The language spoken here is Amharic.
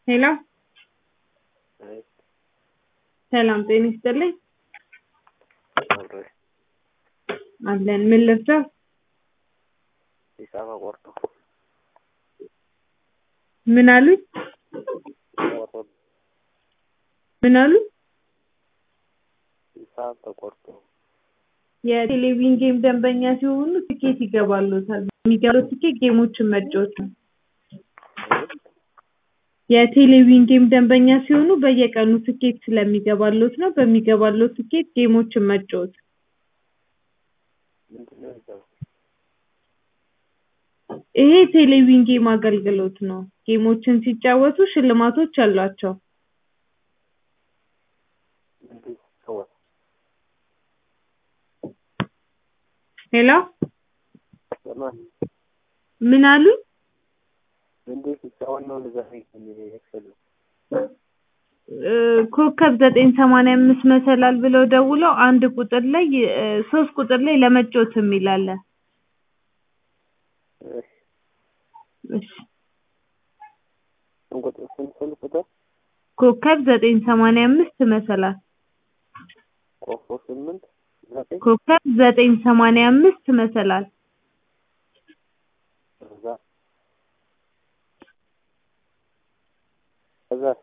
ሄሎ አይ ሰላም ጤና ይስጥልኝ አብሮ አለን ምን ልርዳው ሂሳብ አቆርጦ ምን አሉኝ ቆርጦ ምን አሉኝ ሂሳብ ተቆርጦ የቴሌቪዥን ጌም ደንበኛ ሲሆኑ ትኬት ይገባልዎታል በሚገባው ትኬት ጌሞችን መጫወት ነው የቴሌቪዥን ጌም ደንበኛ ሲሆኑ በየቀኑ ትኬት ስለሚገባልዎት ነው በሚገባልዎት ትኬት ጌሞችን መጫወት ምንድነው ሂሳብ ይሄ ቴሌቪዥን ጌም አገልግሎት ነው ጌሞችን ሲጫወቱ ሽልማቶች አሏቸው ምንድን ሲጫወት ሄሎ በማን ምን አሉኝ ምንድን ሲጫወት ነው እንደዛ የሚያስፈልግ እ ኮከብ ዘጠኝ ሰማንያ አምስት መሰላል ብለው ደውለው አንድ ቁጥር ላይ እ ሶስት ቁጥር ላይ ለመጫወት የሚል አለ እሺ እሺ ስንት ቁጥር ስንት ስንት ቁጥር ኮከብ ዘጠኝ ሰማንያ አምስት መሰላል ኮከብ ስምንት ዘጠኝ ኮከብ ዘጠኝ ሰማንያ አምስት መሰላል ከዛ ከዛ